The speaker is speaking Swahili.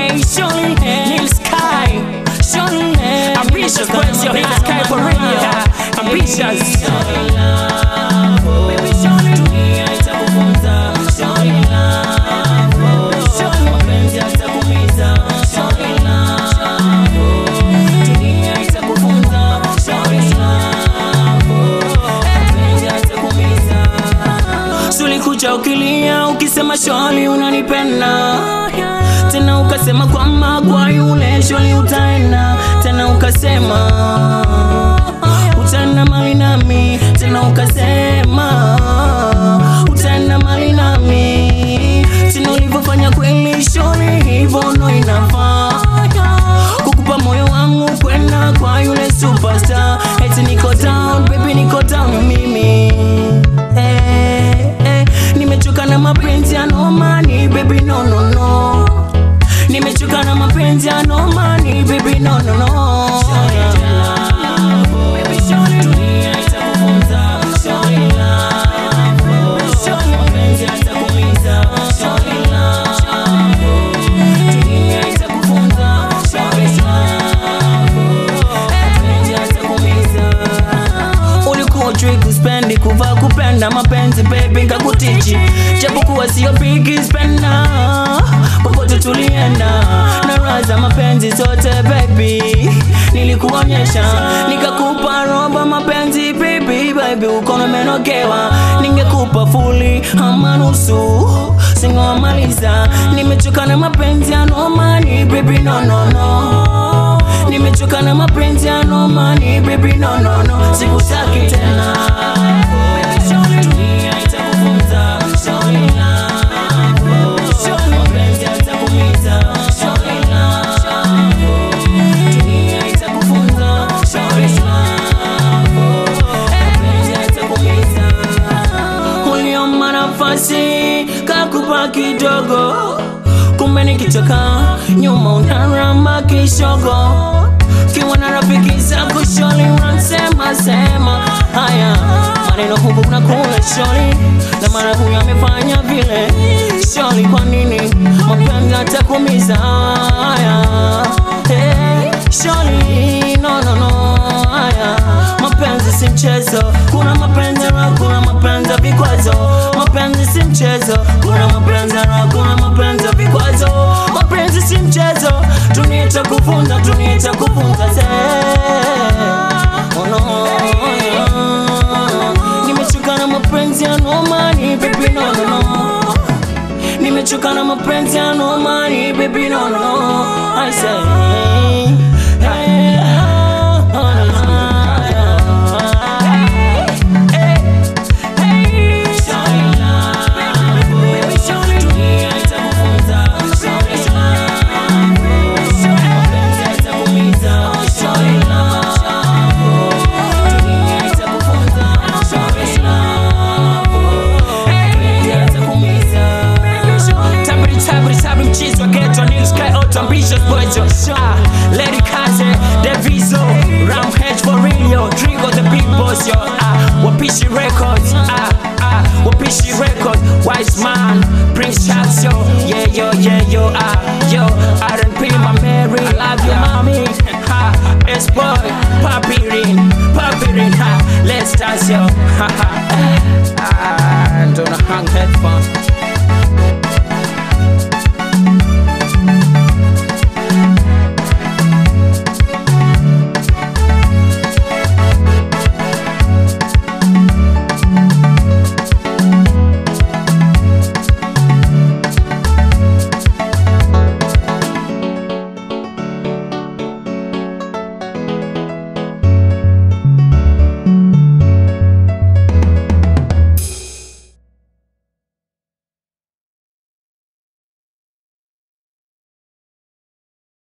Hey, surely, Neil Sky, surely, ambitious, where's your Neil Sky for radio? Ambitious. Baby, surely, dunia itakufunza, surely love, surely mapenzi yatakuumiza, surely love, dunia itakufunza, surely love, mapenzi yatakuumiza. Sulikuja ukilia ukisema sholi unanipenda tena ukasema kwamba kwa yule sholi utaenda tena ukasema utaenda mali nami tena ukasema utaenda mali nami tena ulivyofanya kweli sholi hivyo ndo inafaa kukupa moyo wangu kwenda kwa yule superstar eti niko down baby niko down mimi eh, eh, nimechoka na mapenzi ya nomani baby no no no nimechoka na mapenzi ya nomani baby no no no Baby, surely dunia itakufunza, surely love. Surely mapenzi yatakuumiza, surely love. Dunia itakufunza, surely love. Mapenzi yatakuumiza. ulikuwa ujui kuspendi kuvaa kupenda mapenzi baby ngakutichi japokuwa sio bigi spenda popote tulienda na raha za mapenzi zote baby nilikuonyesha nikakupa roba mapenzi baby baby ukono menogewa ningekupa fuli ama nusu singomaliza nimechoka na mapenzi ya nomani baby no no no nimechoka na mapenzi ya nomani baby no no no sikutaki tena Dunia itakufunza, surely love. Surely mapenzi yatakuumiza, surely love. Dunia itakufunza, surely love. Mapenzi yatakuumiza. Uliomba nafasi kakupa kidogo kumbe nikichoka nyuma unaramba kishogo kiwa na rafiki zako sholi unasema sema haya maneno huku na kule sholi na mara huyu amefanya vile sholi kwa nini mapenzi atakumiza haya hey, sholi no no no haya mapenzi si mchezo kuna mapenzi raha kuna mapenzi ya vikwazo mapenzi si mchezo kuna mapenzi raha kuna mapenzi ya vikwazo mapenzi si mchezo dunia itakufunza dunia itakufunza se oh no, yeah. nimechoka na mapenzi ya nomani baby no no no nimechoka na mapenzi ya nomani baby no no I say Tabri tabri tabri mchizi wa ghetto Nils Sky out ambitious boys yo. Ah, Lady Kaze, Devizo, Ram Hedge for real Trigo the big boss yo Ah, Wapishi Records Ah, ah, Wapishi Records Wise man, Prince Charles yo Yeah yo yeah yo ah